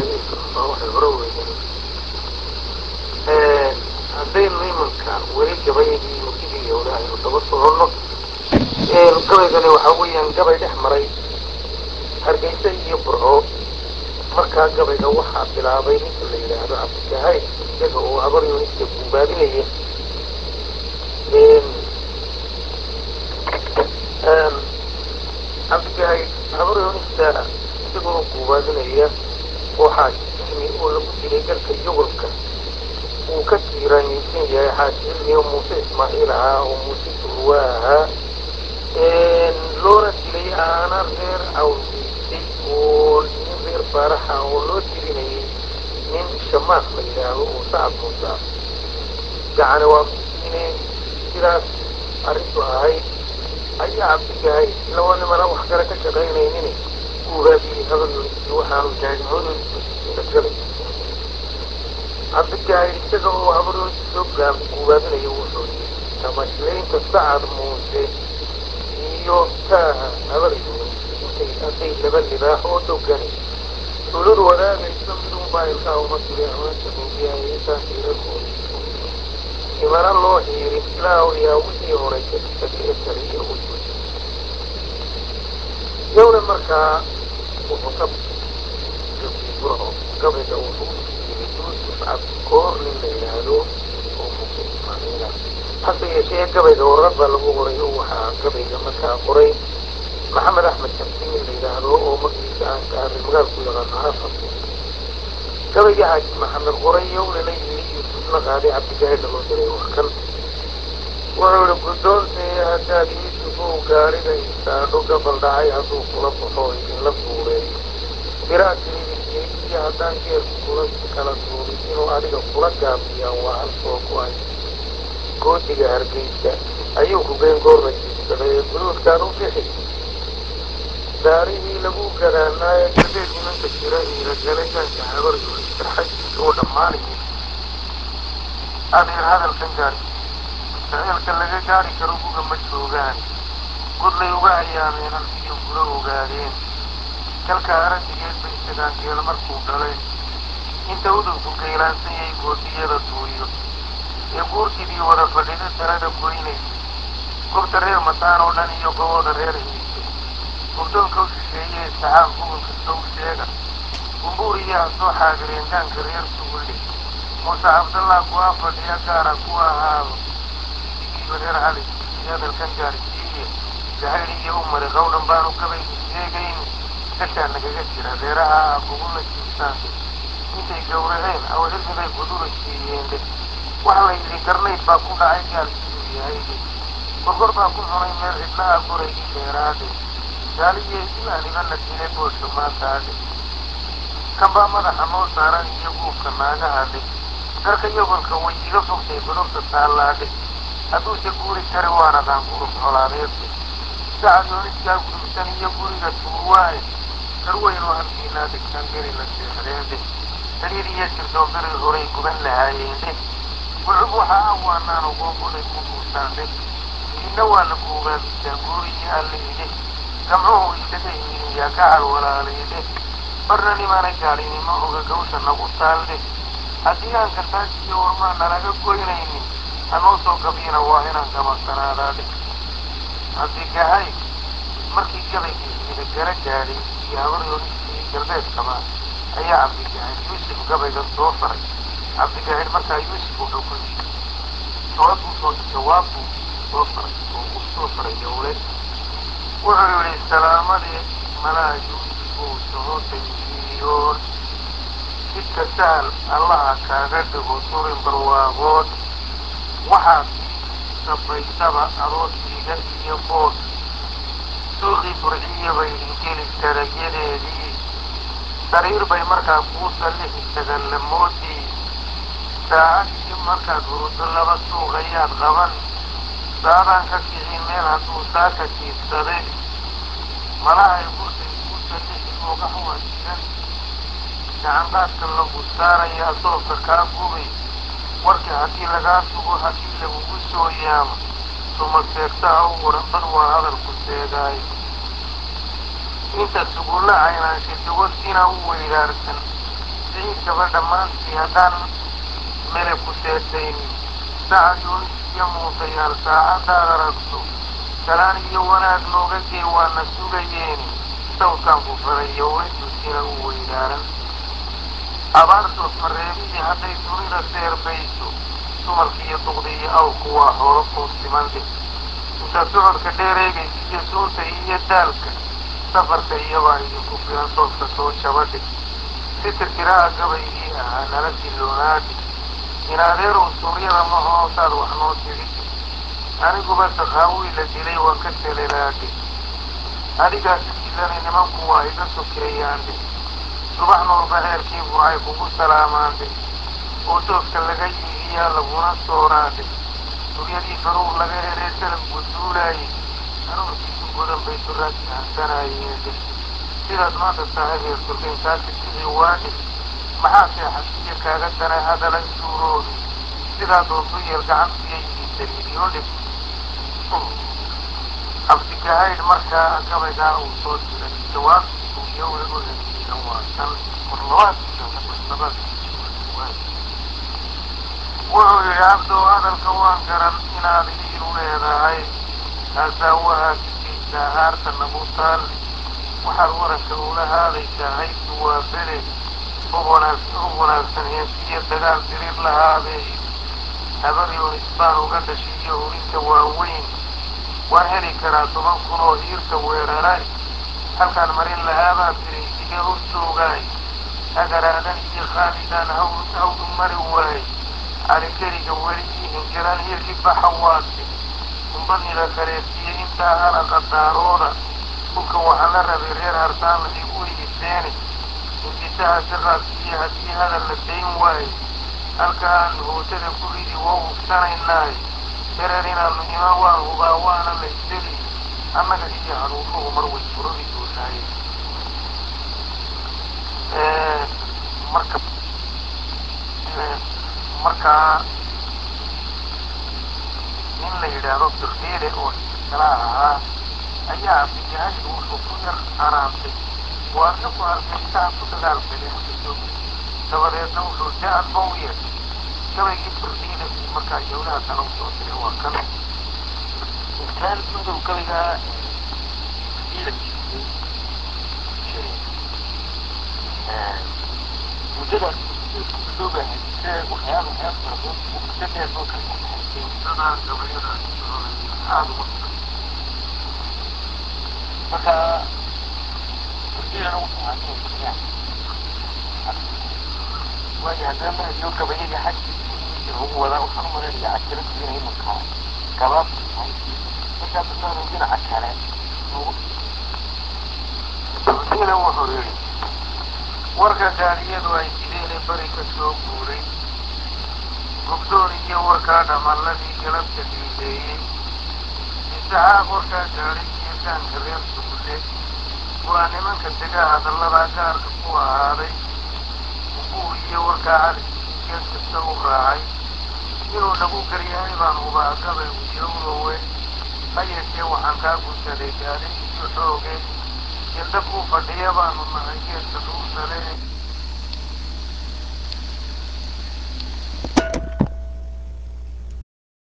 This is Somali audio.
xadiidka waa waxay hore weeyaan haddaynu imanka weli gabayadii murtidii hore aynu daba soconno gabaygani waxaa weeyaan gabay dhex maray hargeysa iyo burco markaa gabayga waxaa bilaabay ninka la yidhaahdo cabdikahayd isaga oo habar yunista guubaabinaya cabdikahayd habar yunista isaga oo guubaabinaya waxaa cilmi oo lagu dilay dalka yugurka uu ka tiiraaniyeysan yahay xaaji cilmi oo muuse ismaaciil ahaa oo muuse durwaa ahaa loona dilay aana reer awgeystay oo nin reer baaraxa oo loo tirinayay nin shamaaq la yidhaahdo oo sacad muusa gacana waa kusiine sidaas arrintu ahayd ayaa cabdigahay laba nimana wax kale ka shaqaynaynin uu raadiyey habaryoniskii waxaanu jaagimoodoodisagabay cabdigahay isaga oo habaryoniski soo guubaabinaya wuxuu yidhi tamashlaynta sacad muuse iyo taaha habaryonis intay hadday laba libaax oo dogani tulud wadaagayso midunbaa ilkaha uma tuli amaanta moogiyahay intaan tiirarkooda imana loo xiirin ilaahu yaa wixii horay ka tagay ee taliya u jooji yowna markaa wuxuu ka gabiyey burco gabayga wuxuu u siiyey yuusuf cabdikoor nin la yidhaahdo oo muuse ismaaciila hase yeeshee gabayga warqad baa lagu qoray oo waxaa gabayga markaa qoray maxamed axmed shamsi nin la yidhaahdo oo magaciisa aan ka array magaalku yaqaano hafas gabayga xaaji maxamed qoray yowlana yidhi yuusufna qaaday cabdigaahidna loo diray wax kan wuxuu ihi guddoontii haddaad yuusufow gaariga istaadho gabal dhacay hadduu kula baxo idinla fuuleeyo biraad tiribisiyey iyo haddaan geerku kula kala duubin inuu adiga kula gaabiyaan waa hal soo go-ay goodiga hargeysa ayuu ku geyn goor la jiibsaday ee guruudkaan u bixi daarihii lagu gadaanaaye galbeed nimanka jira iila galay gaanka habar yuris sarxadiisa oo dhammaanaya adeer hadalkan gaarsiiye jaceelka laga gaari karo guga ma joogaan godlay uga ayaameenan iyo gura ogaadeen kalka aradigeed bay isagaan geel markuu dhalay inta udubku geylaansan goodiyada duuyo ee guurtidii wada fadhida talada goynaysay gobta reer mataan oo dhan iyo gobooda reer hiise gurdoonka u shisheeye saxaab gobolka sow sheega gumbuuriyaha soo xaadireen gaanka reer sugulle muuse cabdallah kuwaa fadhiya gaara ku ahaado idigiiba reer cali iyo hadalkan gaarsiiye gahayl iyo umari qowdhan baanu gabaygu sheegayn gashaa nagaga jira reeraha ah kugula jiibsaan intay gowraceen aw cilmibay gudura siiyeen waxa la yidhi garnayd baa ku dhacay gaal siduu yahay gorgor baa ku cunay meel cidlaha goraygii dheeraade gaaliye ilaaniba la dilay boosha maantaade kan baa madaxa noo saaran iyo guubka naagahadhe garka yogolka way iga fogtay godobta taallaadhe hadduuse guuri kari waan aqaan gurub colaadeedde sacad yooniskaa gudubsan iyo guriga tuuwaaye garweynoo halkiinaa dhigtaan geli la seexdeende saliid iyo sirdoon beri horay guban lahaayeende gucub waxa ah waanaan ogoogoday ku guurtaandhe idinna waa la guubaabisaan guurihii allihidhe gamcuhu isaga yimid yaa gacal walaalaydhe barna nimaanay gaadhinimo oga gawsha nagu taaldhe haddii aan kartaas iyo warmaan nalaga goynaynin hanoo soo gabyina waa inaan gamasanaadaadhe cabdigahay markii gabaygii hida gara gaadhay iyo habaryoonistii galbeedkaba ayaa cabdigahay yuusuf gabayga soo faray cabdigaahir markaa yuusuf wuxuu ku yidhi jawaabuu soo jawaabbuu soo faray oo u soo faray yowle wuxuu yidhi salaamadii malaa yuusuf uu socotaysiiyoon jidka sahal allaha kaaga dhigo turin barwaaqood waxaad sabaysaba aroosiiga iyo bood suuqii burciya bay ingeli tarayadeedii sariir bay markaa kuu sallixi tagallamoodii saacadii markaad huruddo laba suuq ayaad qaban saadaan ka kici meel hadduu saaka jiibsade malahay bursay kuu sallixi oogax wasigan gacandaadka lagu saarayaa soobka kaa gubay warkii haddii lagaa sugo haddii lagugu soo yaamo suma seegtaha u waran dad waa hadalku seegaay inta sugulla caynaansha dawad inaa u weydaarsan siciidkaba dhammaantii haddaan mele ku seetaynin sacad yuunis iyo muusayaal saacaddaad aragto salaan iyo wanaag nooga gee waana sugayeeni sawdkaan ku farayo wayduusina u weydaaran abaartood mareebihii hadday dunida seerbayso dumarka iyo duqda iyo awrku waa xoolo kuu siman dheh intaad socodka dheer eegaysa iyo suunta iyo daalka safarka iyabaa idinku filan soodka soo jabadhe si tirtiraha gabaygii ahaa nala siloonaadhe in adeerow suuryada ma hoosaad wax noo tidhidhe aniguba sakhaawi la dilay waan ka selelaadhe adigaa sidiilana nimanku waa iga sokeeyaandhe subax noolba ceelkii burcay kugu salaamaandhe oo doofka laga yiihiyaa laguna sooraadhe suryadii faruur laga helay salafku duulaayey aroorkiisu godan bay duraadki hansanaayeen sidaad maanta tahay reer turkayn kaasi sidii waadhe maxaa seexasiya kaaga daray hadalay suuroobi sidaa doontu yeel gacantiya yidhi saliibiyo dhib cabdikahaydh markaa gabaygaa uu soo diray jawaabtii uu yowga u heliyiina waa tan warlabaadkiiyo labaadkiisu wuxuu yidhi abdow hadalka waan garan inaad hiiru leedahay taasaa waxaad sigaysaa haarta nagu taalli waxaad waranka ula haadaysaa haybtu waa bele hub wanaagsan heensiyo dagaal dirir lahaabee habaryoon isbaan uga dhashay iyo hurinta waaweyn waan heli karaa toban kun oo hiirta weeraray halkaan marin lahaabaan tiray sige hor joogaay agaraadan iyo khaalidaan hawdu mari waayey calikeriga weli ii hingaran hiirkii baxa waase umbadnida kaleetiyo intaa hana qadaarooda dhulka waxaan la rabay reer hartaan la igu iiseene hindisaha siraadkiiyo haddii hadal la dayn waaye halka aanu hootada ku ridi waa hubsanaynaaye dareer inaanu iman waan hubaa waana la isdeli annaga iyo hanuunuhu mar way furadi doonaaye marka markaa nin la yidhaahdo birdeele oo kala ahaa ayaa abdijaahil wuxuu ku yar araantay waa ninku arkay saa ku dagaalgaleen kasoo dabadeedna wuxuu da-ad ba u yeeshay gabaygii birdeele uu markaa yowlaha kale usoo diray waa kan intaan madow gabaygaa ila muddadaas loo baahay waxyaaba waxyaaba fara badan oo muddo dheer loo kala baxaysay dadaa gabayadaas aada uga marka burdiilana wuxuu ahaa inay keenyaan waayo haddana mahadiyo gabayadii xaggiisii ugu wadaa waxaan u malaynayaa cajaladu inay imankaa gabaabtu tahay markaa dadnaanu dhinaca kale ugu birdeele wuxuu yidhi warka gaadiyadu ay dileen bari ka soo guuray gobdoon iyo warkaa dhamalladii galabta dhiileeyey isaxaaq warkaa gaadhay iyo gaanka reer sugulle waa nimanka dega hadalladaa gaarka ku ahaaday uguur iyo warkaa caliskii geed kasta u raacay inuu nagu garyahay baan hubaa gabay uyowlowe ha yeeshee waxaan kaa gunsaday gaadhay iyo xooge geldab uu fadhiya baanu nahay geedka dhuusale